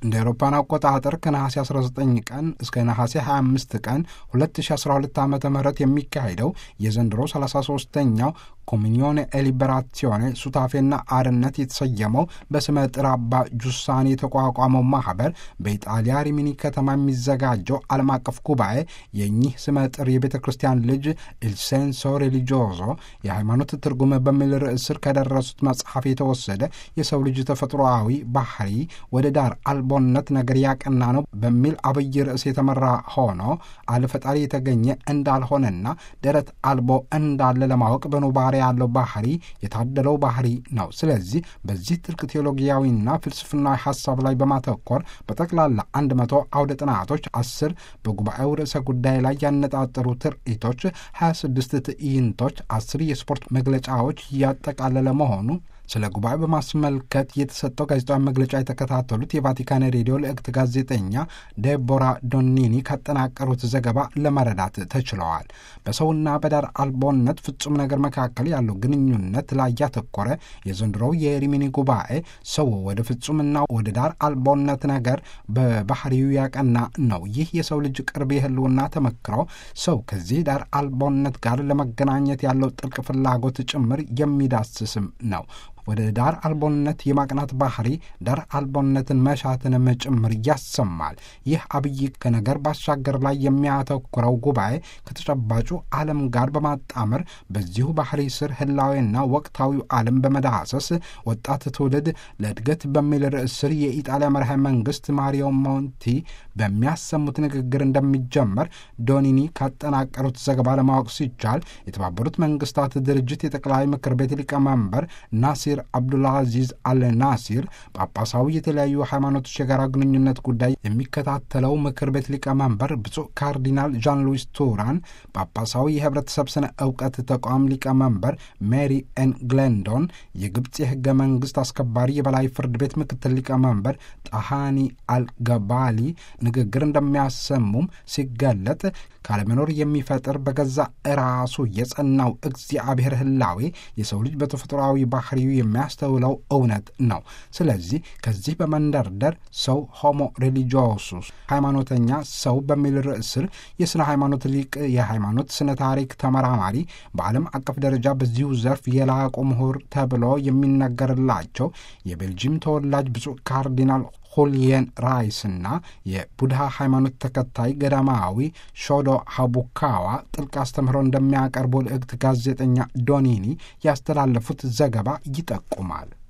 እንደ አውሮፓን አቆጣጠር ከነሐሴ 19 ቀን እስከ ነሐሴ 25 ቀን 2012 ዓ ም የሚካሄደው የዘንድሮ 33ኛው ኮሚኒዮን ኤሊበራሲዮኔ ሱታፌና አርነት የተሰየመው በስመ ጥር አባ ጁሳኒ የተቋቋመው ማኅበር በኢጣሊያ ሪሚኒ ከተማ የሚዘጋጀው ዓለም አቀፍ ጉባኤ የእኚህ ስመ ጥር የቤተ ክርስቲያን ልጅ ኢልሴንሶ ሬሊጆዞ የሃይማኖት ትርጉም በሚል ርዕስ ስር ከደረሱት መጽሐፍ የተወሰደ የሰው ልጅ ተፈጥሮአዊ ባህሪ ወደ ዳር አልቦነት ነገር ያቀና ነው በሚል አብይ ርዕስ የተመራ ሆኖ አለፈጣሪ የተገኘ እንዳልሆነና ደረት አልቦ እንዳለ ለማወቅ በኑባሬ ያለው ባህሪ የታደለው ባህሪ ነው። ስለዚህ በዚህ ጥልቅ ቴዎሎጊያዊና ፍልስፍናዊ ሀሳብ ላይ በማተኮር በጠቅላላ አንድ መቶ አውደ ጥናቶች፣ አስር በጉባኤው ርዕሰ ጉዳይ ላይ ያነጣጠሩ ትርኢቶች፣ 26 ትዕይንቶች፣ አስር የስፖርት መግለጫዎች እያጠቃለለ መሆኑ ስለ ጉባኤ በማስመልከት የተሰጠው ጋዜጣዊ መግለጫ የተከታተሉት የቫቲካን ሬዲዮ ልዕክት ጋዜጠኛ ዴቦራ ዶኒኒ ካጠናቀሩት ዘገባ ለመረዳት ተችለዋል። በሰውና በዳር አልቦነት ፍጹም ነገር መካከል ያለው ግንኙነት ላይ ያተኮረ የዘንድሮው የሪሚኒ ጉባኤ ሰው ወደ ፍጹምና ወደ ዳር አልቦነት ነገር በባህሪው ያቀና ነው። ይህ የሰው ልጅ ቅርብ የህልውና ተመክሮ ሰው ከዚህ ዳር አልቦነት ጋር ለመገናኘት ያለው ጥልቅ ፍላጎት ጭምር የሚዳስስም ነው። ወደ ዳር አልቦነት የማቅናት ባህሪ ዳር አልቦነትን መሻትንም ጭምር ያሰማል። ይህ አብይ ከነገር ባሻገር ላይ የሚያተኩረው ጉባኤ ከተጨባጩ ዓለም ጋር በማጣመር በዚሁ ባህሪ ስር ህላዊና ወቅታዊው ዓለም በመዳሰስ ወጣት ትውልድ ለእድገት በሚል ርዕስ ስር የኢጣሊያ መርሃ መንግስት ማሪዮ ሞንቲ በሚያሰሙት ንግግር እንደሚጀመር ዶኒኒ ካጠናቀሩት ዘገባ ለማወቅ ሲቻል የተባበሩት መንግስታት ድርጅት የጠቅላይ ምክር ቤት ሊቀመንበር ናሲር አብዱልአዚዝ አል ናሲር ጳጳሳዊ የተለያዩ ሃይማኖቶች የጋራ ግንኙነት ጉዳይ የሚከታተለው ምክር ቤት ሊቀመንበር ብፁዕ ካርዲናል ዣን ሉዊስ ቱራን፣ ጳጳሳዊ የህብረተሰብ ስነ እውቀት ተቋም ሊቀመንበር ሜሪ ኤን ግሌንዶን፣ የግብፅ የህገ መንግስት አስከባሪ የበላይ ፍርድ ቤት ምክትል ሊቀመንበር ጣሃኒ አልገባሊ ንግግር እንደሚያሰሙም ሲገለጥ ካለመኖር የሚፈጥር በገዛ ራሱ የጸናው እግዚአብሔር ህላዌ የሰው ልጅ በተፈጥሯዊ ባህሪው የሚያስተውለው እውነት ነው። ስለዚህ ከዚህ በመንደርደር ሰው ሆሞ ሬሊጂዮሱስ ሃይማኖተኛ ሰው በሚል ርዕስ ስር የስነ ሃይማኖት ሊቅ፣ የሃይማኖት ስነ ታሪክ ተመራማሪ፣ በዓለም አቀፍ ደረጃ በዚሁ ዘርፍ የላቁ ምሁር ተብሎ የሚነገርላቸው የቤልጂየም ተወላጅ ብፁዕ ካርዲናል ሁልየን ራይስና የቡድሃ ሃይማኖት ተከታይ ገዳማዊ ሾዶ ሀቡካዋ ጥልቅ አስተምህሮ እንደሚያቀርቡ ልዕክት ጋዜጠኛ ዶኒኒ ያስተላለፉት ዘገባ ይጠቁማል።